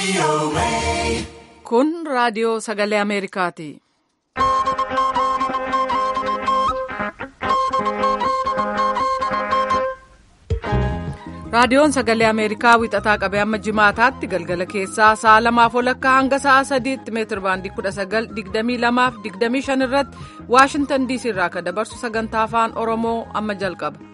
Kun raadiyoo sagalee Ameerikaati. Raadiyoon sagalee Ameerikaa wixataa qabee amma jimaataatti galgala keessaa sa'a lamaaf walakkaa hanga sa'a sadiitti meetir baandii kudha sagal digdamii lamaaf digdamii shan irratti Waashintan diisii irraa kan dabarsu sagantaa afaan Oromoo amma jalqaba.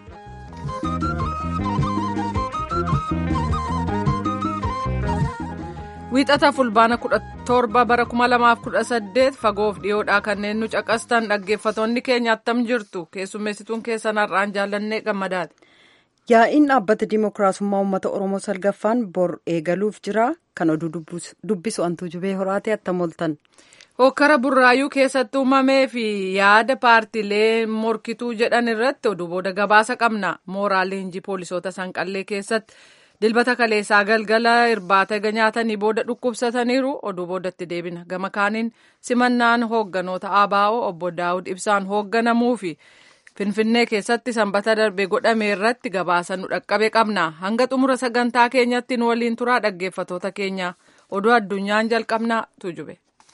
Wiixata fulbaana kudha torba bara kuma lamaaf kudha saddeet fagoof dhiyoodhaa kanneen nu caqastan dhaggeeffatoonni keenya attam jirtu keessummeessituun keessan har'aan jaallannee gammadaati. Yaa'iin dhaabbata Dimookiraasummaa Uummata Oromoo salgaffaan bor eegaluuf jira. Kan oduu dubbisu antuu jubee horaatee attam ooltan. Hokkara burraayuu keessatti uumamee fi yaada paartiilee morkituu jedhan irratti oduu booda gabaasa qabna. Mooraa leenjii poolisoota sanqallee keessatti dilbata kaleessaa galgala irbaata ega nyaatanii booda dhukkubsataniiru oduu boodatti deebina. Gama kaaniin simannaan hoogganoota ABO obbo Daawud Ibsaan hoogganamuu fi Finfinnee keessatti sanbata darbe godhame irratti gabaasa nu dhaqqabe qabna. Hanga xumura sagantaa keenyatti nu waliin turaa dhaggeeffatoota keenya oduu addunyaan jalqabna tujube.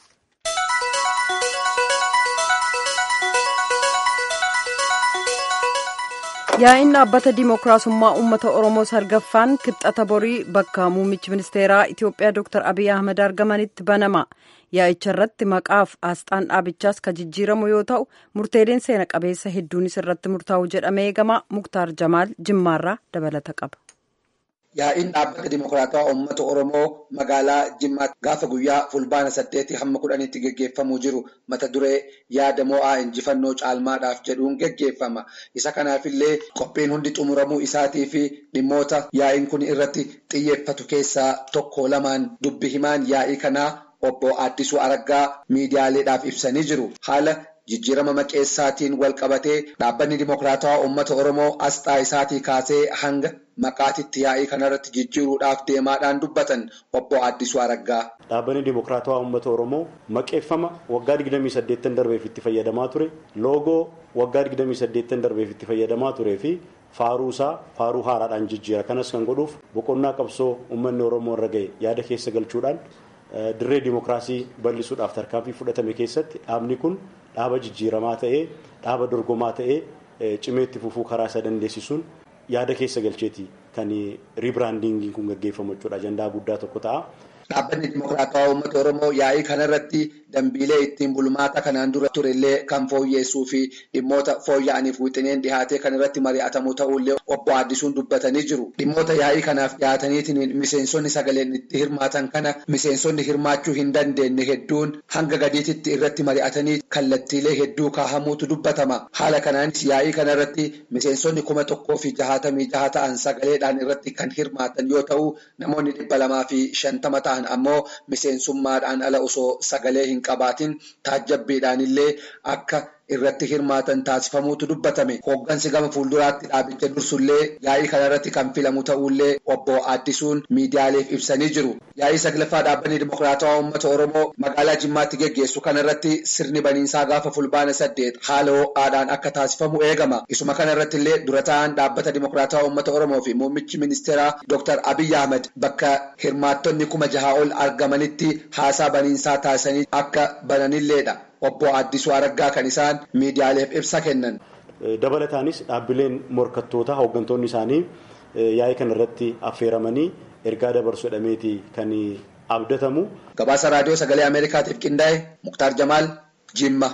Yaa'iin dhaabbata Dimookiraasummaa Uummata Oromoo salgaffaan kibxata borii bakka muummichi ministeeraa Itiyoophiyaa Dr. Abiy Ahmed argamanitti banama. Yaa'icha irratti maqaaf asxaan dhaabichaas kan jijjiiramu yoo ta'u murteeleen seena qabeessa hedduunis irratti murtaa'u jedhamee eegama. Muktaar Jamaal Jimmaarraa dabalata qaba. Yaa'iin dhaabbata Dimookiraatawaa Uummata Oromoo magaalaa Jimmaatti gaafa guyyaa fulbaana saddeetii hamma kudhaniitti geggeeffamuu jiru mata duree yaada mo'aa injifannoo caalmaadhaaf jedhuun geggeeffama. Isa kanaafillee qophiin hundi xumuramuu isaatii fi dhimmoota yaa'iin kun irratti xiyyeeffatu keessaa tokko lamaan dubbi himaan yaa'ii kanaa obbo Addisuu Araggaa miidiyaaleedhaaf ibsanii jiru. Haala jijjiirama maqeessaatiin wal qabatee dhaabbanni Dimookiraatawaa Uummata Oromoo asxaa isaatii kaasee hanga maqaatitti yaa'ii kanarratti jijjiiruudhaaf deemaadhaan dubbatan obbo Addisuu Araggaa. Dhaabbanni Dimookiraatawaa Uummata Oromoo maqeeffama waggaa 28 darbeef itti fayyadamaa ture, loogoo waggaa 28 darbeef itti fayyadamaa turee fi faaruu isaa faaruu haaraadhaan jijjiira. Kanas kan godhuuf boqonnaa qabsoo uummanni Oromoo irra ga'e yaada keessa galchuudhaan dirree dimookiraasii bal'isuudhaaf tarkaanfii fudhatame keessatti dhaabni kun dhaaba jijjiiramaa ta'ee dhaaba dorgomaa ta'ee cimeetti fufuu karaa isa dandeessisuun yaada keessa galcheeti kan riibiraandiingiin kun gaggeeffamu jechuudha ajandaa guddaa tokko ta'a. Dhaabbanni Dimookiraatawaa Uummata Oromoo yaa'ii kanarratti dambiilee ittiin bulmaata kanaan dura turellee kan fooyyeessuu fi dhimmoota fooyya'aniif wixineen dhihaatee kan irratti mari'atamu ta'ullee obbo Addisuun dubbatanii jiru. Dhimmoota yaa'ii kanaaf dhihaataniitiin miseensonni sagaleen itti hirmaatan kana miseensonni hirmaachuu hin dandeenye hedduun hanga gadiititti irratti mari'atanii kallattiilee hedduu kaahamuutu dubbatama. Haala kanaanis yaa'ii kanarratti miseensonni kuma tokkoo fi jahaatamii jaha ta'an sagaleedhaan irratti kan hirmaatan yoo ta'u namoonni dhibba lamaa fi shantama ta'an ammoo miseensummaadhaan ala osoo sagalee hin qabaatin taajjabbiidhaan illee akka irratti hirmaatan taasifamuutu dubbatame. Hooggansi gama fuulduraatti dhaabicha dursullee yaa'ii kanarratti kan filamu ta'ullee obbo Addisuun miidiyaaleef ibsanii jiru. Yaa'ii saglaffaa dhaabbanni Dimookiraatawaa Uummata Oromoo magaalaa Jimmaatti geggeessu kanarratti sirni baniinsaa gaafa fulbaana saddeet haala ho'aadhaan akka taasifamu eegama. Isuma kanarratti illee dura ta'an dhaabbata Dimookiraatawaa Uummata Oromoo fi muummichi ministeeraa Dr. Abiy Ahmed bakka hirmaattonni kuma jaha ol argamanitti haasaa baniinsaa taasisanii akka bananilleedha. Obbo Addisuu Araggaa kan isaan miidiyaaleef ibsa kennan. Dabalataanis dhaabbileen morkattoota hooggantoonni isaanii yaa'ii kana irratti affeeramanii ergaa dabarsu jedhameeti kan abdatamu. Gabaasa raadiyoo sagalee Ameerikaatiif qindaa'e Muktaar Jamaal Jimma.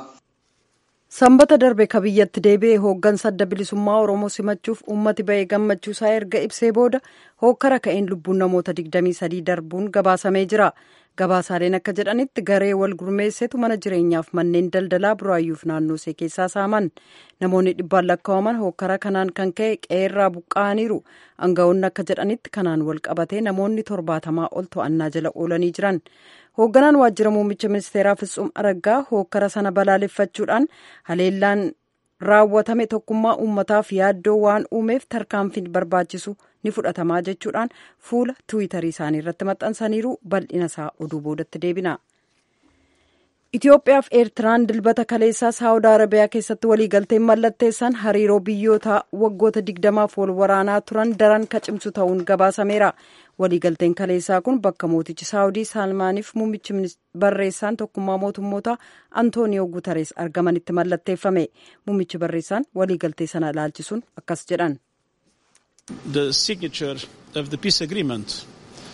Sanbata darbe ka biyyatti deebi'ee hooggansa adda bilisummaa Oromoo simachuuf uummati ba'ee gammachuu isaa erga ibsee booda hookkara ka'een lubbuun namoota 23 darbuun gabaasamee jira. Gabaasaaleen akka jedhanitti garee wal gurmeessetu mana jireenyaaf manneen daldalaa buraayyuuf naannoo see keessaa saaman. Namoonni dhibbaan lakkaa'aman hookkara kanaan kan ka'e qe'eerraa buqqa'aniiru. Aangawoonni akka jedhanitti kanaan wal qabatee namoonni torbaatamaa ol to'annaa jala oolanii jiran. Hoogganaan waajjira muummicha ministeeraa Fitsum Araggaa hookkara sana balaaleffachuudhaan haleellaan raawwatame tokkummaa uummataaf yaaddoo waan uumeef tarkaanfiin barbaachisu ni fudhatamaa jechuudhaan fuula tiwiitarii isaanii irratti maxxansaniiru bal'ina isaa oduu boodatti deebina. Itoophiyaa fi Eertiraan dilbata kaleessaa Saawud Arabiyaa keessatti waliigalteen mallatteessan hariiroo biyyoota waggoota digdamaaf wal waraanaa turan daran kacimsu ta'uun gabaasameera. Waliigalteen kaleessaa kun bakka mootichi Saawudii Saalmaaniif muummichi barreessaan tokkummaa mootummoota Antooniyoo Guutarees argamanitti mallatteeffame. Muummichi barreessaan waliigaltee sana ilaalchisuun akkas jedhan. The signature of the peace agreement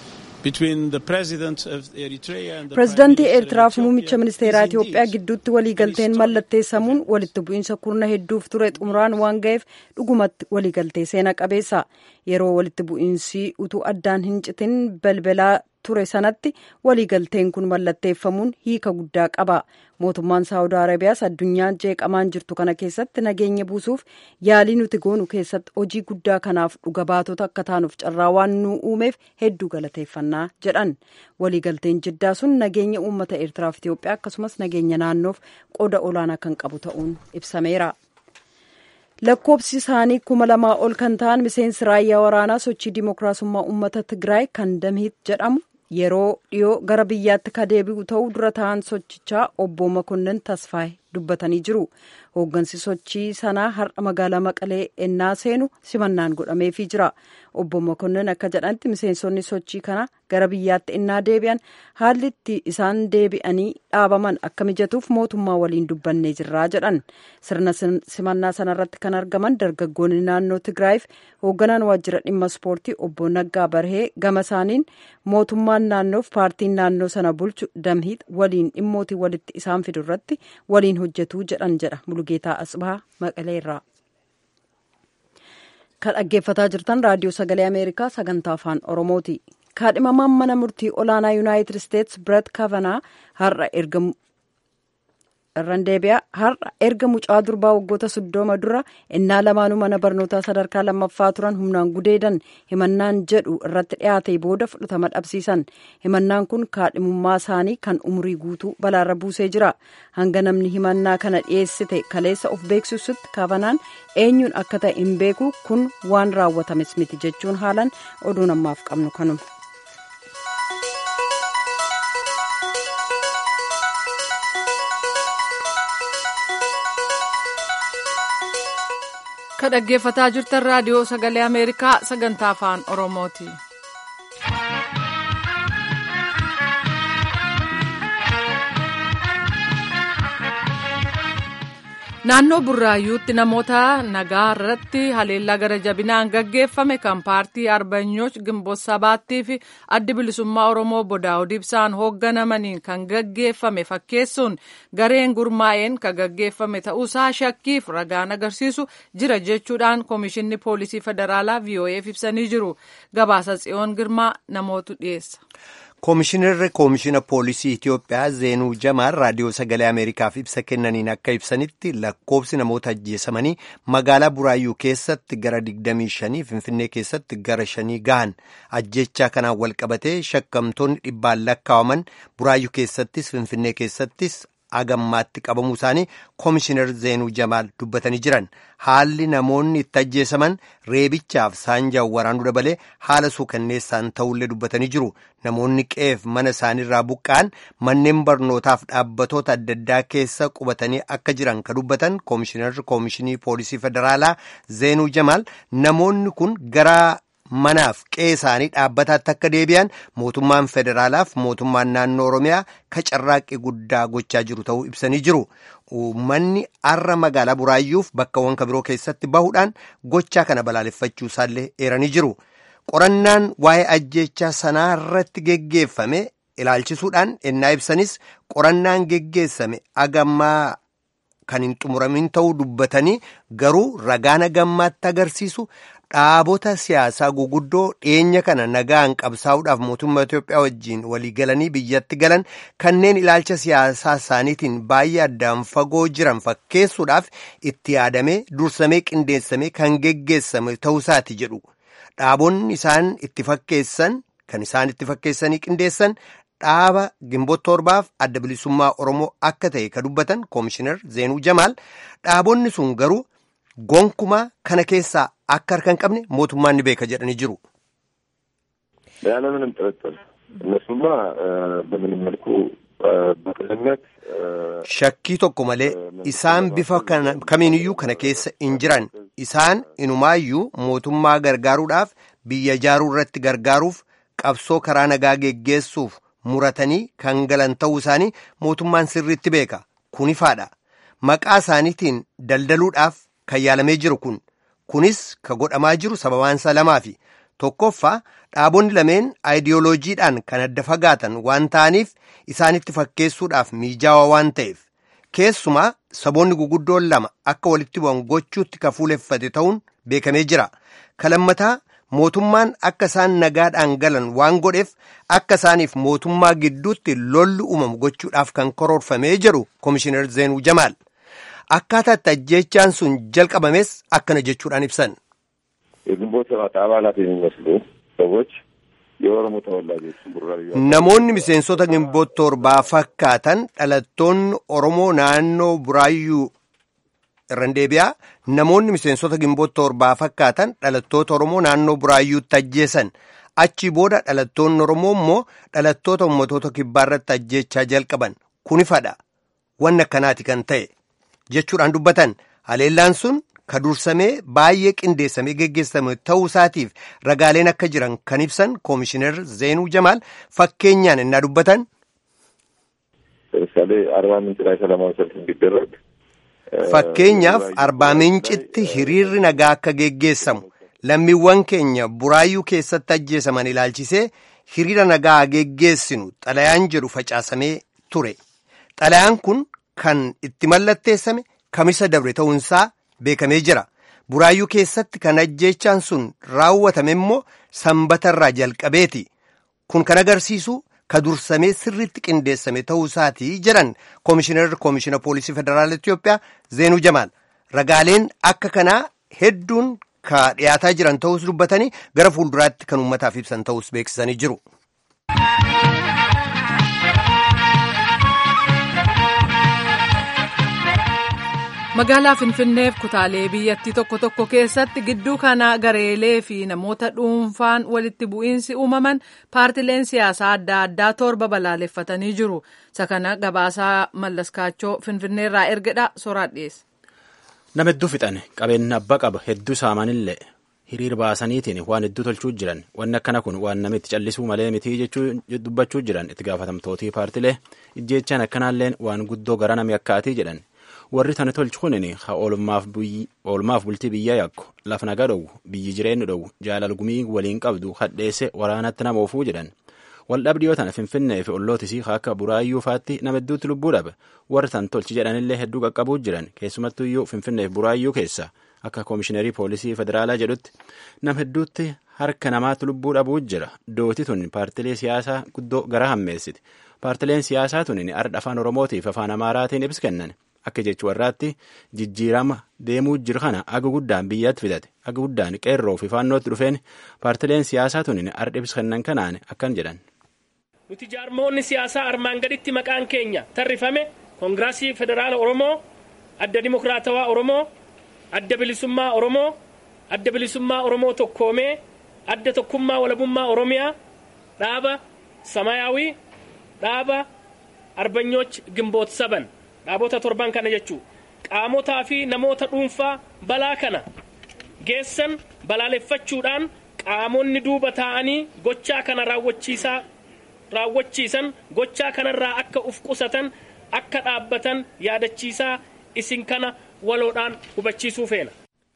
pireezidaantii eertiraa fi muummicha ministeeraa itiyoophiyaa gidduutti waliigalteen mallatteessamuun walitti bu'iinsa kurna hedduuf ture xumuraan waan ga'eef dhugumatti waliigaltee seena qabeessa yeroo walitti bu'iinsi utuu addaan hin citin balbalaa ture sanatti waliigalteen kun mallatteeffamuun hiika guddaa qaba mootummaan saawud arabiyaas addunyaa jeeqamaan jirtu kana keessatti nageenya buusuuf yaalii nuti goonu keessatti hojii guddaa kanaaf dhuga baatota akka taanuuf carraa waan nu uumeef hedduu galateeffannaa jedhan waliigalteen jiddaa sun nageenya uummata eertiraaf itiyoophiyaa akkasumas nageenya naannoof qooda olaanaa kan qabu ta'uun ibsameera. lakkoobsi isaanii kuma lamaa ol kan ta'an miseensi raayyaa waraanaa sochii dimookiraasummaa uummata tigraay kan damiit jedhamu yeroo dhiyoo gara biyyaatti ka deebi'u ta'uu dura ta'an sochichaa obbo Makonnin Tasfaay dubbatanii jiru. Hooggansi sochii sanaa har'a magaalaa Maqalee ennaa seenu simannaan godhameefii jira. Obbo Makonnin akka jedhanitti miseensonni sochii kana gara biyyaatti ennaa deebi'an haalli itti isaan deebi'anii dhaabaman akka mijatuuf mootummaa waliin dubbannee jirraa jedhan. Sirna simannaa sanarratti kan argaman dargaggoonni naannoo Tigraayiif hoogganaan waajjira dhimma ispoortii obbo Naggaa Barhee gama isaaniin mootummaan naannoof paartiin naannoo sana bulchu damhiit waliin dhimmootii walitti isaan fidu irratti waliin hojjetuu jedhan jedha Mulugeetaa Asbaa Maqaleerraa. Kan dhaggeeffataa jirtan raadiyoo sagalee Ameerikaa sagantaa afaan Oromooti. Kaadhimamaan mana murtii olaanaa Yuunaayitid Isteets Biret Kavanaa har'a erga irraan deebi'a har'a erga mucaa durbaa waggoota soddoma dura innaa lamaanuu mana barnootaa sadarkaa lammaffaa turan humnaan gudeedan himannaan jedhu irratti dhiyaate booda fudhatama dhabsiisan himannaan kun kaadhimummaa isaanii kan umurii guutuu balaarra buusee jira hanga namni himannaa kana dhiyeessite kaleessa of beeksisutti kavanaan eenyuun akka ta'e hin beeku kun waan raawwatames miti jechuun haalan oduu namaaf qabnu kanuma. Ka dhaggeeffataa jirtan raadiyoo sagalee Ameerikaa sagantaa afaan Oromooti. Naannoo Burraayyuutti namoota nagaa irratti haleellaa gara jabinaan gaggeeffame kan paartii Arbanyooch Gimboot Sabaattii fi addi bilisummaa Oromoo Bodaawud Ibsaan hoogganamaniin kan gaggeeffame fakkeessuun gareen gurmaa'een kan gaggeeffame ta'uusaa shakkiif ragaan agarsiisu jira jechuudhaan Komishinni Poolisii Federaalaa VOA'f ibsanii jiru. Gabaasa Tsiyoon Girmaa namootu dhiyeessa. Koomishinarri Koomishina Poolisii Itiyoophiyaa Zeenuu Jamaal raadiyoo sagalee Ameerikaaf ibsa kennaniin akka ibsanitti lakkoobsi namoota ajjeesamanii magaalaa Buraayyuu keessatti gara 25 Finfinnee keessatti gara 5 gahan ajjechaa kanaan walqabatee shakkamtoonni dhibbaan lakkaawaman Buraayyuu keessattis Finfinnee keessattis agammaatti qabamuu isaanii Koomishinar Zeenuu Jamaal dubbatanii jiran haalli namoonni itti ajjeesaman reebichaaf saanjaan waraanuu dabalee haala suukanneessaan ta'ullee dubbatanii jiru. Namoonni qeef mana isaaniirraa buqqa'an manneen barnootaaf dhaabbatoota adda addaa keessa qubatanii akka jiran ka dubbatan koomishinarri koomishinii poolisii federaalaa Zeenuu Jamaal namoonni kun gara manaaf qe'ee isaanii dhaabbataatti akka deebi'an mootummaan federaalaaf mootummaan naannoo Oromiyaa ka carraaqqii guddaa gochaa jiru ta'uu ibsanii jiru. Uummanni har'a magaalaa Buraayyuuf bakkawwan kabiroo keessatti bahuudhaan gochaa kana balaaleffachuu isaallee eeranii jiru. Qorannaan waa'ee ajjechaa sanaa irratti geggeeffame ilaalchisuudhaan ennaa ibsanis qorannaan geggeessame agammaa kan hin xumuramin ta'uu dubbatanii garuu ragaan agammaatti agarsiisu dhaabota siyaasaa guguddoo dhiyeenya kana nagaan qabsaa'uudhaaf mootummaa Itoophiyaa wajjiin waliigalanii biyyatti galan kanneen ilaalcha siyaasaa isaaniitiin baay'ee addaan fagoo jiran fakkeessuudhaaf itti yaadamee dursamee qindeessamee kan geggeessame ta'uusaati jedhu. Dhaabonni isaan itti fakkeessan kan isaan itti fakkeessanii qindeessan dhaaba gimboota torbaaf adda bilisummaa Oromoo akka ta'e ka dubbatan koomishinar Zeenuu Jamaal dhaabonni sun garuu gonkumaa kana keessaa akka harka hin qabne mootummaan ni beeka jedhanii jiru. ያለምንም ጥርጥር እነሱማ በምንም መልኩ shakkii tokko malee isaan bifa kamiiniyyuu kana keessa hin jiran isaan inumaayyuu mootummaa gargaaruudhaaf biyya ijaaruu irratti gargaaruuf qabsoo karaa nagaa geggeessuuf muratanii kan galan ta'uu isaanii mootummaan sirriitti beeka kun ifaadha maqaa isaaniitiin daldaluudhaaf kan yaalamee jiru kun kunis ka godhamaa jiru sababaansaa lamaafi tokkoffaa dhaabonni lameen aayidiyooloojiidhaan kan adda fagaatan waan ta'aniif isaanitti fakkeessuudhaaf miijaawaa waan ta'eef keessumaa saboonni guguddoon lama akka walitti bu'an gochuutti ka fuuleffate ta'uun beekamee jira kalammataa mootummaan akka isaan nagaadhaan galan waan godheef akka isaaniif mootummaa gidduutti lolli uumamu gochuudhaaf kan karoorfamee jedhu koomishinar zeenuu jamaal akkaataatti ajjeechaan sun jalqabames akkana jechuudhaan ibsan. የግንቦት ሰባት አባላት የሚመስሉ ሰዎች የኦሮሞ ተወላጆች ቡራዩ namoonni miseensota gimboot torbaa fakkaatan dhalattoonni oromoo naannoo buraayyuu irran deebi'aa namoonni miseensota gimboot torbaa fakkaatan dhalattoota oromoo naannoo buraayyuutti ajjeesan achi booda dhalattoonni oromoo immoo dhalattoota ummatoota kibbaarratti ajjeechaa jalqaban kun ifadha wanni akkanaati kan ta'e jechuudhaan dubbatan haleellaan sun ka dursamee baay'ee qindeessamee geggeessame ta'uu isaatiif ragaaleen akka jiran kan ibsan koomishinar zeenuu jamaal fakkeenyaan innaa dubbatan. ለምሳሌ አርባ ምንጭ ላይ ሰላማዊ ሰልፍ እንዲደረግ fakkeenyaaf arbaa mincitti hiriirri nagaa akka geggeessamu lammiiwwan keenya buraayyuu keessatti ajjeesaman ilaalchisee hiriira nagaa geggeessinu xalayaan jedhu facaasamee ture xalayaan kun kan itti mallatteessame kamisa dabre ta'uunsaa beekamee jira buraayyuu keessatti kan ajjeechaan sun raawwatame immoo sanbatarraa jalqabeeti kun kan agarsiisu ka dursamee sirriitti qindeessame ta'uu isaatii jedhan koomishinar koomishina poolisii federaala Itiyoophiyaa Zeenuu Jamaal ragaaleen akka kanaa hedduun ka dhiyaataa jiran ta'us dubbatanii gara fuulduraatti kan uummataaf ibsan ta'us beeksisanii jiru. magaalaa finfinneef kutaalee biyyattii tokko tokko keessatti gidduu kana gareelee fi namoota dhuunfaan walitti bu'iinsi uumaman paartileen siyaasaa adda addaa torba balaaleffatanii jiru isa kana gabaasaa mallaskaachoo finfinneerraa ergedha soraa dhiyeesse. nama hedduu fixan qabeenya abbaa qaba hedduu saamanillee hiriir baasaniitiin waan hedduu tolchuu jiran wanni akkana kun waan namitti callisuu malee mitii jechuu dubbachuu jiran itti gaafatamtootii paartilee ijjeechaan akkanaalleen waan guddoo gara nami akkaatii jedhan. warri tana tolchu kunin ha oolmaaf bultii biyya yakku laf naga dhowu biyyi jireenyu dhowu jaalalgumii waliin qabdu hadheesse waraanatti nama oofuu jedhan waldhabdiyoo tana finfinnee fi ollootisii akka buraayyuu faatti nama hedduutti lubbuu dhabe warri tan tolchi jedhanillee hedduu qaqqabuu jiran keessumattuyyuu finfinnee fi buraayyuu keessa akka koomishinerii poolisii federaalaa jedhutti nama hedduutti harka namaatti lubbuu dhabuu jira dooti tun paartilee siyaasaa guddoo gara hammeessiti paartileen siyaasaa tunin ardha afaan oromootiif afaan amaaraatiin ibsa kennan akka jechu warraatti jijjiirama deemuu jiru kana aga guddaan biyyatti fidate aga guddaan qeerroo fi faannootti dhufeen paartileen siyaasaa tunin ardha ibsa kennan kanaan akkan jedhan. nuti jaarmoonni siyaasaa armaan gaditti maqaan keenya tarrifame koongiraasii federaala oromoo adda dimokiraatawaa oromoo adda bilisummaa oromoo adda bilisummaa oromoo tokkoomee adda tokkummaa walabummaa oromiyaa dhaaba samayaawii dhaaba arbanyooch gimboot saban dhaabota torban kana jechuu qaamotaa fi namoota dhuunfaa balaa kana geessan balaaleffachuudhaan qaamonni duuba taa'anii gochaa kana raawwachiisaa raawwachiisan gochaa kanarraa akka uf qusatan akka dhaabbatan yaadachiisaa isin kana waloodhaan hubachiisuu feena.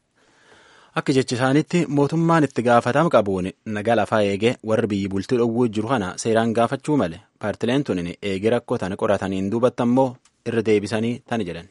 Akka jecha isaaniitti mootummaan itti gaafatama qabuun nagaa lafaa eegee warri biyyi bultii dhowwuu jiru kana seeraan gaafachuu male paartileen tun eegee rakkoo tana qorataniin duubatti ammoo irra deebisanii tani jedhan.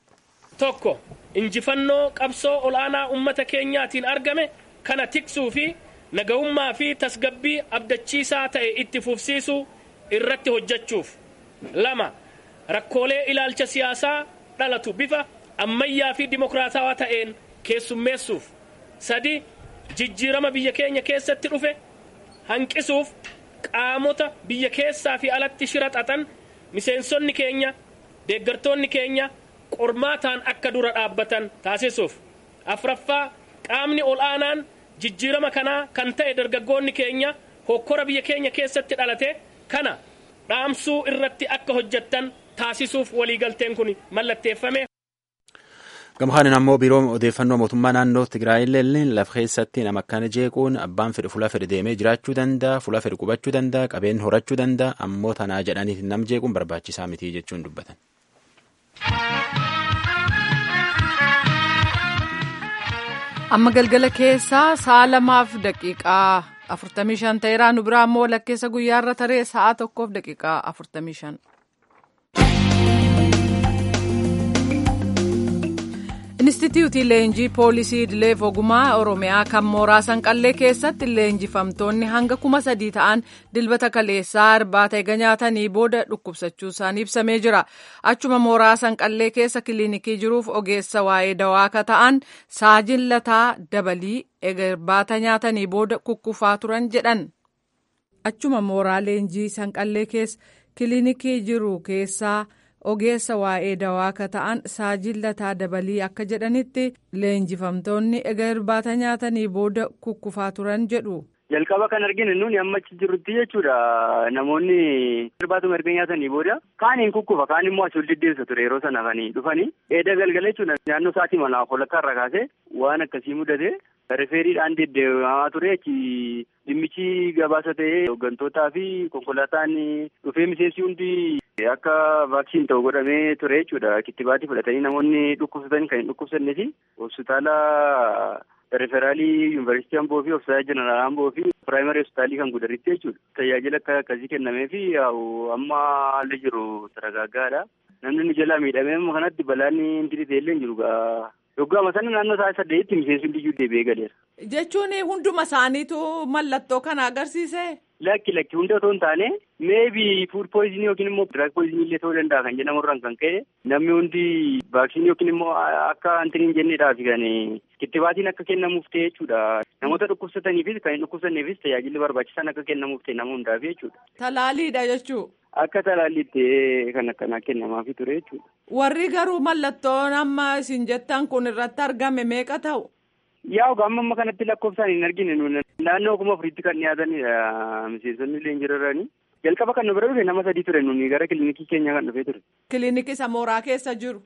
Tokko injifannoo qabsoo ol'aanaa uummata keenyaatiin argame kana tiksuu fi nagahummaa fi tasgabbii abdachiisaa ta'e itti fufsiisuu irratti hojjechuuf. Lama rakkoolee ilaalcha siyaasaa dhalatu bifa ammayyaa fi dimokiraatawaa ta'een keessummeessuuf. Sadi jijjiirama biyya keenya keessatti dhufe hanqisuuf qaamota biyya keessaa fi alatti shira xaxan miseensonni keenya deeggartoonni keenya qormaataan akka dura dhaabbatan taasisuuf. Afraffaa qaamni ol'aanaan jijjiirama kanaa kan ta'e dargaggoonni keenya hokkora biyya keenya keessatti dhalate kana dhaamsuu irratti akka hojjettan taasisuuf waliigalteen kun mallatteeffame. Gamkaan ammoo biiroo odeeffannoo mootummaa naannoo Tigraayillee lafa keessatti nama akkana jeequun abbaan fedhe fuula fedhe deemee jiraachuu danda'a, fuula fedhe qubachuu danda'a, qabeen horachuu danda'a, ammoo tanaa jedhaniif nam jeequun barbaachisaa miti jechuun dubbatan. Amma galgala keessaa sa'a lamaaf daqiiqaa afurtamii shan ta'eeraa nu biraa ammoo walakkeessa guyyaarra taree sa'a tokkoof daqiiqaa afurtamii shan. Inistituutii leenjii poolisii idileef ogumaa Oromiyaa kan mooraa sanqallee keessatti leenjifamtoonni hanga kuma sadii ta'an dilbata kaleessaa irbaata eega nyaatanii booda dhukkubsachuu isaanii ibsamee jira. Achuma mooraa sanqallee keessa kiliinikii jiruuf ogeessa waa'ee dawaa akka ta'an saajin lataa dabalii eega irbaata nyaatanii booda kukkufaa turan jedhan. Achuma mooraa leenjii sanqallee keessa kiliinikii jiru keessaa. ogeessa waa'ee dawaa akka ta'an saajin lataa dabalii akka jedhanitti leenjifamtoonni egaa irbaata nyaatanii booda kukkufaa turan jedhu. jalqaba kan arginu nuuni amma achi jirrutti jechuudha namoonni irbaatuma erga nyaatanii booda kaaniin kukkufa kaan immoo asii ol deddeebisa ture yeroo sana kan dhufanii eeda galgala jechuudha naannoo sa'aatii manaa holakkaa irra kaase waan akkasii mudate rifeeriidhaan deddeebi'amaa ture achi dhimmichi gabaasa ta'ee hooggantootaa fi konkolaataan dhufee miseensi hundi akka vaaksiin ta'u godhamee ture jechuudha kittibaatii fudhatanii namoonni dhukkubsatan kan hin dhukkubsannee fi hospitaala referaalii yuunivarsiitii Amboo fi hospitaala jeneraal Amboo fi piraayimari hospitaalii kan gudaritti jechuudha. Tajaajila akka akkasii kennamee fi amma haalli jiru saragaaggaadha. Namni nu jalaa miidhamee amma kanatti balaan inni illee hin jiru gaa. Yoggaama sana naannoo sa'a saddeetti miseensi hundiyyuu deebi'ee galeera. Jechuun hunduma isaaniitu mallattoo kana agarsiise. Lakki lakki hunda otoo hin taane meebii fuud pooyizinii yookiin immoo diraag pooyizinii illee ta'uu danda'a kan jedhamurraan kan ka'e namni hundi vaaksiinii yookiin immoo akka antiniin jenneedhaaf kan kittibaatiin akka kennamuuf ta'e jechuudha. Namoota dhukkubsataniifis kan hin dhukkubsanneefis tajaajilli barbaachisan akka kennamuuf ta'e nama hundaaf jechuudha. Talaaliidha jechuu. Akka talaalliitti kan akkanaa kennamaafi ture jechuudha. Warri garuu mallattoon amma isin jettan kun irratti argame meeqa ta'u? Yaa amma amma kanatti lakkoofsaan hin argine nuyi naannoo kuma afuriitti kan dhiyaatanidha miseensonni illee hin jirarrani. Jalqaba kan nu bira dhufe nama sadii ture nuyi gara kilinikii keenya kan dhufee ture. Kilinikii isa mooraa keessa jiru.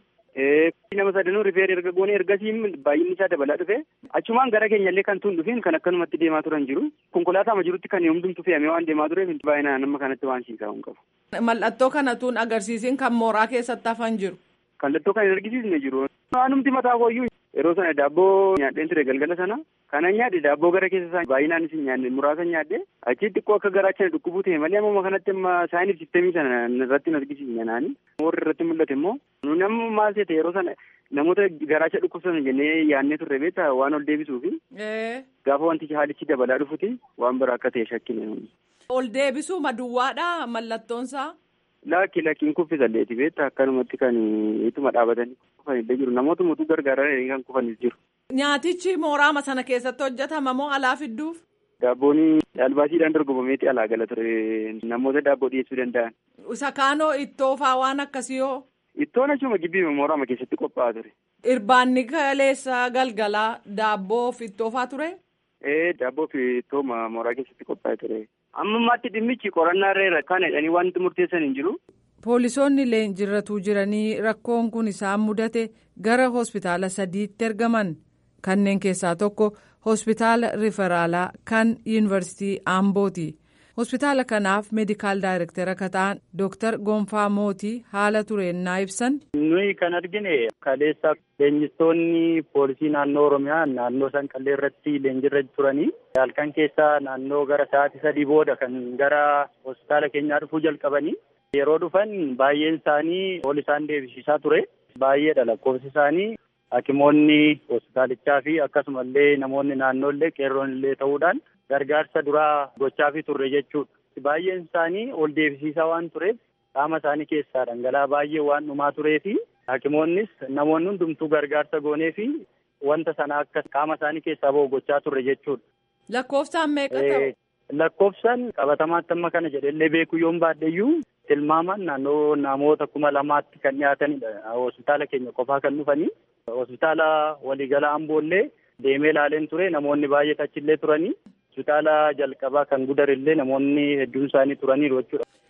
Nama sadanuu rifeer erga goone ergasii baay'inni isaa dabalaa dhufe achumaan gara keenyallee kan tun dhufeen kan akkanumatti deemaa turan jiru konkolaataa jirutti kan hundumtu fe'amee waan deemaa tureef baay'inaan amma kanatti waan siisaa hin qabu. Mallattoo kana tun agarsiisin kan mooraa keessatti hafan jiru. Mallattoo kan hin argisiisne jiru. Waanumti mataa kooyyuu yeroo sana daabboo nyaadheen ture galgala sana kanan nyaadhe daabboo gara keessa isaa baay'inaan isin nyaadhe muraasa nyaadhe achi xiqqoo akka garaachaa dhukkubuu ta'e malee amma kanatti amma saayinif sistemii sana irratti hin argisiisne naani warri irratti mul'ate immoo nuni amma maal ta'e yeroo sana namoota garaacha dhukkubsatan jennee yaadnee turre beektaa waan ol deebisuufi gaafa wanti haalichi dabalaa dhufuti waan biraa akka ta'e shakkine nuni. Ol deebisuu maduwwaadha mallattoonsaa. Lakki lakkiin kuffisalleeti beektaa akkanumatti kan ituma dhaabatanii kufanillee jiru namoota mutuu gargaaranii kan kufanis jiru. Nyaatichi mooraama sana keessatti hojjetama moo alaa fidduuf? Daabboon albaasiidhaan dorgomameeti alaa gala ture namoota daabboo dhiyeessuu danda'an. Isa kaanoo ittoo faa waan akkasii hoo? Ittoon achuma gibbii mooraama keessatti qophaa'aa ture. Irbaanni kaleessa galgalaa daabboo fi ittoo faa ture? Ee daabboo fi ittoo mooraa keessatti qophaa'ee ture. Amma ammaatti dhimmichi qorannaa irra kan jedhanii wanti murteessan hin jiru. Poolisoonni leenjirratuu jiranii rakkoon kun isaan mudate gara hospitaala sadiitti ergaman kanneen keessaa tokko hospitaala riferaalaa kan yuunivarsiitii Ambooti. Hospitaala kanaaf meedikaal daayirektara akka ta'an Dooktar Gonfaa Mootii haala tureennaa ibsan. Nuyi kan argine kaleessa leenjistoonni poolisii naannoo Oromiyaa naannoo Sanqallee irratti leenjirra turanii halkan keessaa naannoo gara sa'aatii sadii booda kan gara hospitaala keenyaa dhufuu jalqabanii yeroo dhufan baay'een isaanii ol isaan deebisiisaa ture baay'eedha lakkoofsi isaanii hakimoonni hospitaalichaa fi akkasumallee namoonni naannoollee qeerroonillee ta'uudhaan gargaarsa duraa gochaafii turre jechuudha. Baay'een isaanii ol deebisiisaa waan tureef qaama isaanii keessaa dhangala'aa baay'ee waan dhumaa turee fi hakimoonnis namoonni hundumtuu gargaarsa goonee fi wanta sana akka qaama isaanii keessaa ba'u gochaa turre jechuudha. Lakkoofsaan meeqa ta'u? Lakkoofsaan qabatamaatti amma kana jedhellee beekuu yoon baadheyyuu tilmaaman naannoo namoota kuma lamaatti kan dhiyaatanidha. Hospitaala keenya qofaa kan dhufanii. Hospitaala waliigala amboollee deemee ilaaleen ture namoonni baay'ee achillee turanii. Hospitaala jalqabaa kan gudarillee namoonni hedduun isaanii turaniiru jechuudha.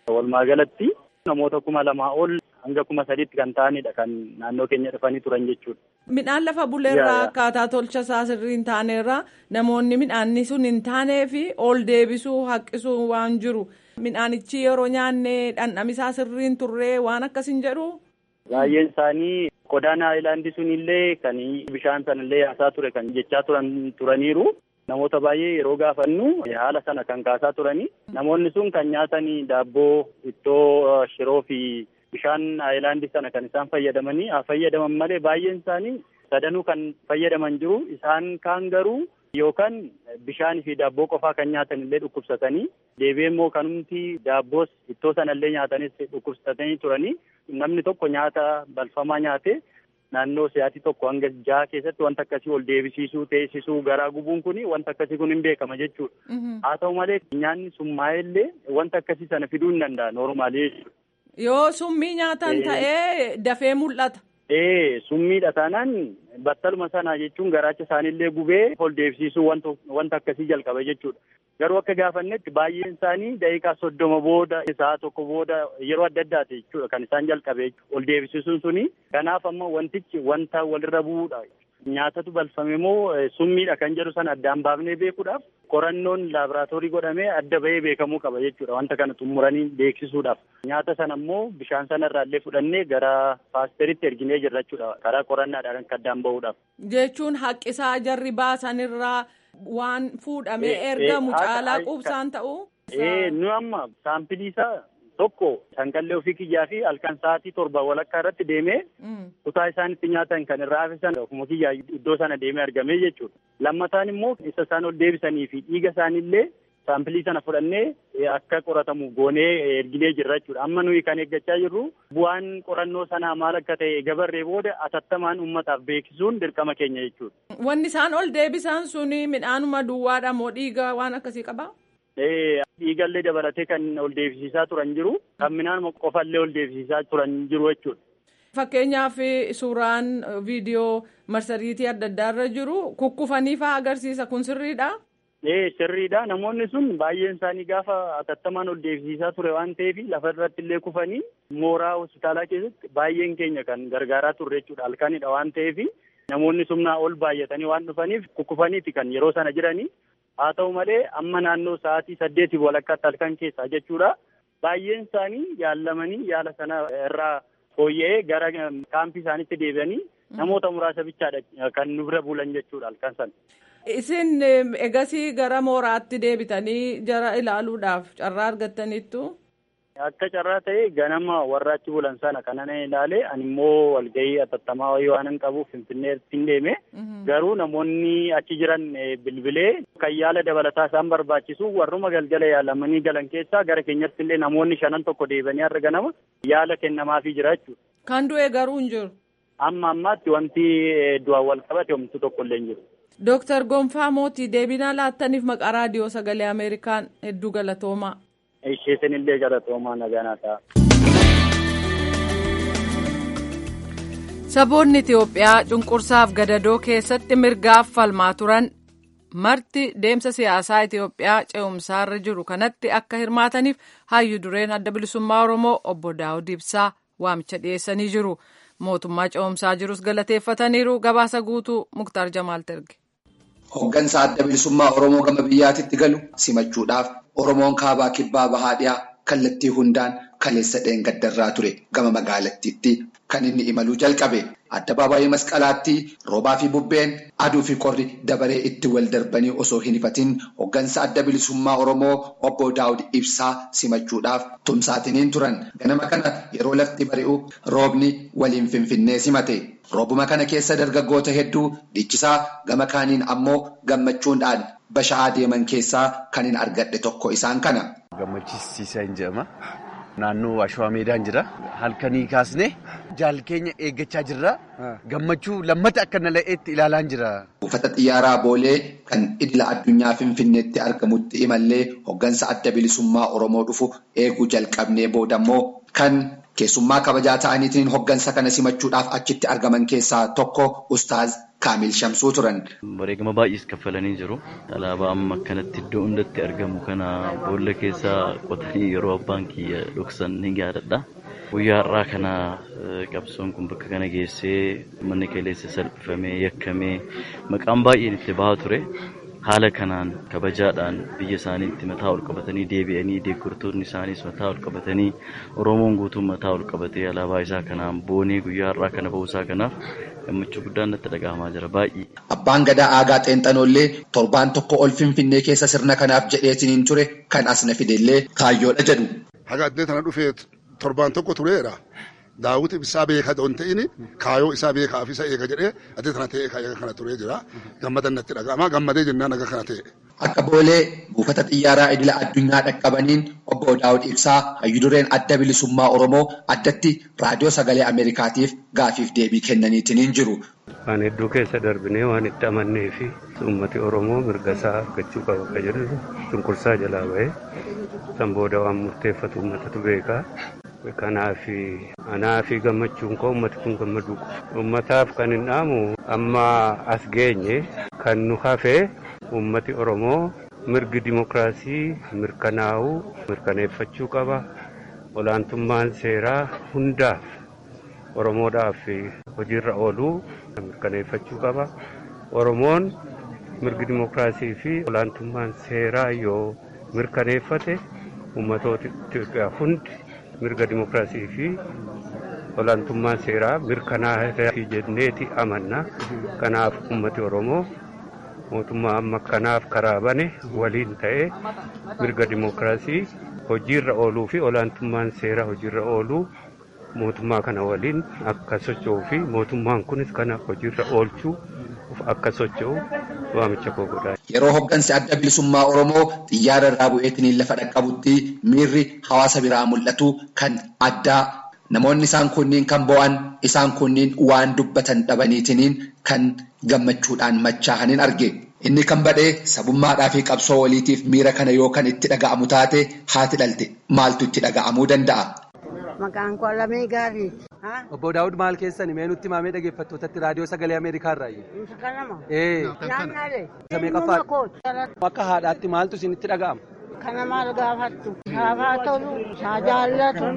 Walumaa galatti namoota kuma lamaa ol hanga kuma sadiitti kan ta'anidha kan naannoo keenya dhufanii turan jechuudha. Midhaan lafa buleerraa akkaataa tolcha isaa sirrii hin taanerraa namoonni midhaanni sun hin taanee fi ol deebisuu haqqisuu waan jiru midhaanichi yeroo nyaanne dhandhamisaa sirrii hin turree waan akkas hin jedhu. Baay'een isaanii qodaan haayilaandii sun illee kan bishaan sana illee yaasaa ture kan jechaa turan turaniiru. Namoota baay'ee yeroo gaafannu haala sana kan kaasaa turani. Namoonni sun kan nyaatanii daabboo, ittoo, shiroo fi bishaan haayilaandii sana kan isaan fayyadamanii haa fayyadaman malee baay'een isaanii sadanuu kan fayyadaman jiru. Isaan kaan garuu yookaan bishaanii fi daabboo qofaa kan nyaatan illee dhukkubsatanii deebi'ee immoo kanumti daabboos ittoo sana illee nyaatanis dhukkubsatanii turanii namni tokko nyaata balfamaa nyaate naannoo sa'aatii tokko hanga jaha keessatti wanta akkasii ol deebisiisuu teessisuu garaa gubuun kun wanta akkasii kun hin beekama jechuudha. Haa ta'u malee nyaanni summaa'ee illee wanta akkasii sana fiduu hin danda'a noormaalii jechuudha. Yoo summii nyaatan ta'ee dafee mul'ata. Ee summiidha taanaan battaluma sana jechuun garaacha isaaniillee gubee ol deebisiisuu wanta akkasii jalqaba jechuudha. Garuu akka gaafannetti baay'een isaanii daqiiqaa soddoma booda sa'a tokko booda yeroo adda addaati jechuudha kan isaan jalqabe ol deebisiisuun suni. Kanaaf amma wantichi wanta walirra bu'uudha. Nyaatatu balfame moo summiidha kan jedhu sana addaan baafnee beekuudhaaf qorannoon laaboraatoorii godhamee adda bahee beekamuu qaba jechuudha wanta kana xumuranii beeksisuudhaaf. Nyaata sana immoo bishaan sana irraallee fudhannee gara paasteritti erginee jirra jechuudha karaa qorannaadhaan kan addaan bahuudhaaf. Jechuun haqqisaa jarri baasanirraa waan fuudhamee ergamu caalaa quubsaan ta'u. Nu amma saampilii isaa tokko sanqallee ofii kiyyaa fi halkan sa'aatii torba walakkaa irratti deemee kutaa isaan itti nyaatan kan irraa hafisan ofuma kiyyaa iddoo sana deemee argamee jechuudha. Lammataan immoo isa isaan ol deebisanii fi dhiiga isaaniillee saampilii sana fudhannee akka qoratamu goonee erginee jirra jechuudha. Amma nuyi kan eeggachaa jirru bu'aan qorannoo sanaa maal akka ta'e gabarree booda atattamaan uummataaf beeksisuun dirqama keenya jechuudha. Wanni isaan ol deebisan suni midhaanuma duwwaadha moo dhiiga waan akkasii qabaa? Dhiigallee dabalatee kan ol deebisiisaa turan jiru. Kan midhaan qofallee ol deebisiisaa turan jiru jechuudha. Fakkeenyaaf suuraan viidiyoo marsariitii adda addaa irra jiru kukkufanii fa'aa agarsiisa kun sirriidha. Ee sirriidha namoonni sun baay'een isaanii gaafa atattamaan ol deebisiisaa ture waan ta'eef lafa irratti illee kufanii mooraa hospitaalaa keessatti baay'een keenya kan gargaaraa turre jechuudha halkanidha waan ta'eef namoonni sumnaa ol baay'atanii waan dhufaniif kukkufaniiti kan yeroo sana jiranii. haa ta'u malee amma naannoo sa'aatii saddeetiif walakkaatti halkan keessaa jechuudha baay'een isaanii yaallamanii yaala sana irraa fooyya'ee gara kaampii isaaniitti deebi'anii namoota muraasa bichaadha kan nu bira bulan jechuudha halkan sana. Isin egasii gara mooraatti deebitanii jara ilaaluudhaaf carraa argattaniittu. Akka carraa ta'e ganama warra achi bulan sana kanan ilaale ani immoo walgahii atattamaa wayii waan hin qabuuf finfinneetti hin deeme garuu namoonni achi jiran bilbilee kan yaala dabalataa isaan barbaachisu warruma galgala yaalamanii galan keessaa gara keenyatti illee namoonni shanan tokko deebanii har'a ganama yaala kennamaafii jira jechuudha. Kan du'e garuu hin jiru. Amma ammaatti wanti du'aan wal qabate homtuu tokko illee hin jiru. Dooktar Gonfaa Mootii deebinaa laattaniif maqaa raadiyoo sagalee Ameerikaan hedduu galatoomaa. Isheetin illee galatoomaa nagaa ta'a. Saboonni Itiyoophiyaa cunqursaaf gadadoo keessatti mirgaaf falmaa turan marti deemsa siyaasaa Itiyoophiyaa ce'umsaarra jiru kanatti akka hirmaataniif hayyu dureen adda bilisummaa Oromoo obbo Daawud Ibsaa waamicha dhiyeessanii jiru. Mootummaa ce'umsaa jirus galateeffataniiru. Gabaasa guutuu Muktaar Jamaal Terge. Hooggansa adda bilisummaa Oromoo gama biyyaatitti galu simachuudhaaf Oromoon kaabaa kibbaa bahaa dhiyaa kallattii hundaan kaleessa dheengaddarraa ture gama magaalattiitti kan inni imaluu jalqabe. Addabaabaayii masqalaatti roobaa fi bubbeen aduu fi qorri dabaree itti wal darbanii osoo hin ifatin hooggansa adda bilisummaa Oromoo obbo Daawud Ibsaa simachuudhaaf tumsaatiniin turan. Ganama kana yeroo lafti bari'u roobni waliin finfinnee simate. Roobuma kana keessa dargaggoota hedduu dhiichisaa gama kaaniin ammoo gammachuudhaan basha'aa deeman keessaa kan hin argadhe tokko isaan kana. Gammachiisiisaa hin jedhama. Naannoo Ashawaa Meedaan jira. Halkanii kaasnee jaal keenya eeggachaa jirra. Gammachuu lammata akka nala'eetti ilaalaa jira. Buufata xiyyaaraa Boolee kan idila addunyaa Finfinneetti argamutti imallee hooggansa adda bilisummaa Oromoo dhufu eeguu jalqabnee boodammoo kan keessummaa kabajaa ta'aniitiin hooggansa kana simachuudhaaf achitti argaman keessaa tokko Ustaaz Kaamil Shamsuu turan. Wareegama baay'ees kaffalanii jiru. Alaabaa amma akkanatti iddoo hundatti argamu kana boolla keessaa qotanii yeroo abbaan kiyya dhoksan ni yaadadha. Guyyaa har'aa kana qabsoon kun bakka kana geessee manni kaleessa salphifamee yakkamee maqaan baay'een itti bahaa ture. Haala kanaan kabajaadhaan biyya isaaniitti mataa ol qabatanii deebi'anii deeggartoonni isaaniis mataa ol qabatanii Oromoon guutuun mataa ol qabatee alaabaa isaa kanaan boonee guyyaa har'aa kana ba'uusaa kanaaf gammachuu guddaan natti dhaga'amaa jira baay'ee. Abbaan gadaa aagaa xeenxanoollee torbaan tokko ol finfinnee keessa sirna kanaaf jedheetiniin ture kan as na fidellee kaayyoodha jedhu. Haga addee tana dhufee torbaan tokko tureera. Daawwiti isaa beeka doon ta'ini kaayoo isaa beekaa fi isa eega jedhee addee tana ta'ee kaayoo kana turee jira. Gammadan natti dhaga'ama gammadee jennaan aga kana ta'e. Akka boolee buufata xiyyaaraa idila addunyaa dhaqqabaniin obbo Daawud Ibsaa hayyudureen adda bilisummaa Oromoo addatti raadiyoo sagalee Ameerikaatiif gaafiif deebii kennaniitiin jiru. Waan hedduu keessa darbinee waan itti amannee fi uummati Oromoo mirga isaa argachuu qaba akka jedhu cunqursaa jalaa bahee san booda waan murteeffatu uummatatu beekaa. Kanaaf anaa fi gammachuun koo uummati kun gammaduu uummataaf kan hin dhaamu amma as geenye kan nu hafee uummati Oromoo mirgi dimokiraasii mirkanaa'uu mirkaneeffachuu qaba. Olaantummaan seeraa hundaaf Oromoodhaaf hojiirra ooluu mirkaneeffachuu qaba. Oromoon mirgi dimokiraasii fi olaantummaan seeraa yoo mirkaneeffate uummatoota Itoophiyaa hundi mirga dimokiraasii fi olaantummaan seeraa mirkanaa'aa jenneeti amanna. Kanaaf uummati Oromoo mootummaa amma kanaaf karaa bane waliin ta'ee mirga dimokiraasii hojiirra ooluu fi olaantummaan seeraa hojiirra ooluu mootummaa kana waliin akka socho'uu fi mootummaan kunis kana hojiirra oolchuu akka socho'u waamicha koo godhaa. Yeroo hoggansi adda bilisummaa Oromoo xiyyaara irraa bu'eetiniin lafa dhaqqabutti miirri hawaasa biraa mul'atu kan addaa namoonni isaan kunniin kan bo'an isaan kunniin waan dubbatan dhabaniitiniin kan gammachuudhaan machaa'aniin arge. Inni kan badhee sabummaadhaa fi qabsoo waliitiif miira kana yoo kan itti dhaga'amu taate haati dhalte maaltu itti dhaga'amuu danda'a? Maqaan koo Lamee Gaarii. Obbo Daawud maal keessani mee nutti maamee dhaggeeffattootatti raadiyoo sagalee Ameerikaa irraa Kanama. Ee. Naannaalee. Samee qaffaa. Akka haadhaatti maaltu isinitti dhaga'ama? Kana maal gaafattu? Saafaa tolu, saa jaallatu,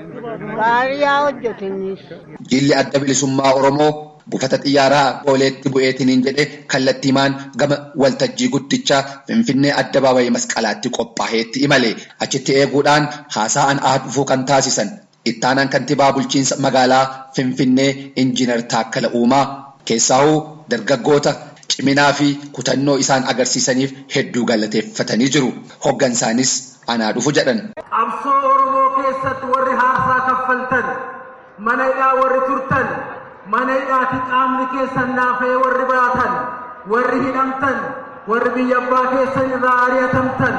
gaarii yaa hojjetinnis. Jilli adda bilisummaa Oromoo buufata xiyyaaraa booleetti bu'eetiniin jedhe kallattiimaan gama waltajjii guddichaa finfinnee addabaabayii masqalaatti qophaa'eetti imale achitti eeguudhaan haasa'an aha dhufuu kan taasisan ittaanaan kantiibaa bulchiinsa magaalaa finfinnee injiinar Taakkala Uumaa keessaahuu dargaggoota ciminaa fi kutannoo isaan agarsiisaniif hedduu galateeffatanii jiru hoggansaanis anaa dhufu jedhan. Qabsoo Oromoo keessatti warri haarsaa kaffaltan mana hidhaa warri turtan mana hidhaati qaamni keessan naafee warri baatan warri hidhamtan warri biyya abbaa keessan irraa ari'atamtan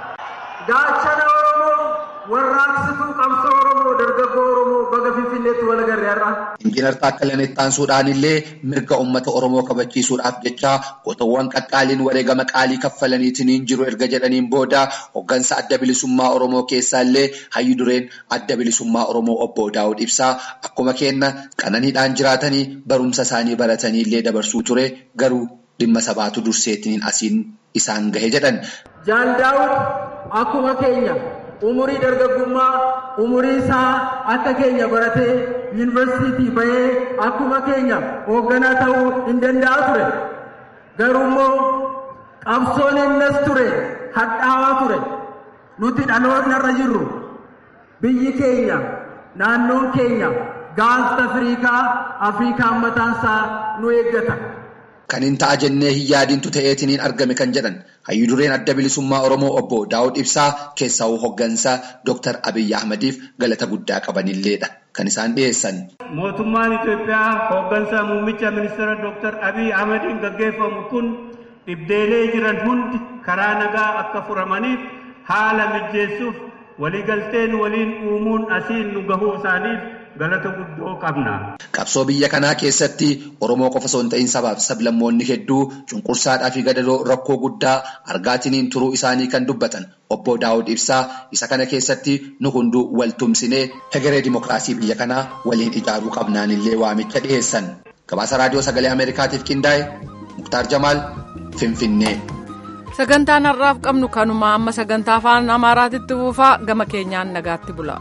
gaachana oromoo warraaqsituu qabsoo oromoo dargaggoo oromoo baga finfinneetti wal agarre har'a. Injiinar Taakkalaan Ittaansuudhaan illee mirga uummata Oromoo kabachiisuudhaaf jecha gootawwan qaqqaaliin wareegama qaalii kaffalaniitiin jiru erga jedhaniin booda hoggansa adda bilisummaa Oromoo keessaa illee hayyu dureen adda bilisummaa Oromoo obbo Daawud Ibsaa akkuma kenna qananiidhaan jiraatanii barumsa isaanii baratanii illee dabarsuu ture garuu dhimma sabaatu durseetiin asiin isaan gahe jedhan. Jaal Daawud akkuma keenya umurii dargaggummaa umurii isaa akka keenya baratee yuunivarsiitii bahee akkuma keenya hoogganaa ta'uu hin danda'a ture. Garuu immoo qabsoon innis ture hadhaawaa ture. Nuti dhaloonni irra jirru biyyi keenya naannoon keenya gaanfa Afriikaa Afriikaan mataansaa nu eeggata. Kan hin ta'a jennee hin yaadintu ta'eetiniin argame kan jedhan hayyu dureen adda bilisummaa Oromoo obbo Daawud Ibsaa keessaa'uu hoggansaa Dr. Abiyyi Ahmadiif galata guddaa qabanilleedha kan isaan dhiyeessan. Mootummaan Itoophiyaa hoggansa muummicha ministeera Dr. Abiyyi Ahmadiin gaggeeffamu kun dhibdeelee jiran hundi karaa nagaa akka furamaniif haala mijeessuuf waliigalteen waliin uumuun asiin nu gahuu isaaniif galata guddoo qabna. Qabsoo biyya kanaa keessatti Oromoo qofa osoo hin ta'in sabaaf sablammoonni hedduu cunqursaadhaa fi gadadoo rakkoo guddaa argaatiniin turuu isaanii kan dubbatan obbo Daawud Ibsaa isa kana keessatti nu hunduu wal tumsinee hegeree dimokiraasii biyya kanaa waliin ijaaruu qabnaan illee waamicha dhiyeessan. Gabaasa raadiyoo sagalee Ameerikaatiif qindaa'e Muktaar Jamaal Finfinnee. Sagantaan har'aaf qabnu kanuma amma sagantaa afaan Amaaraatitti buufaa gama keenyaan nagaatti bula.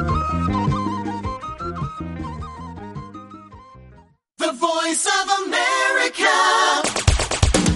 The voice of America.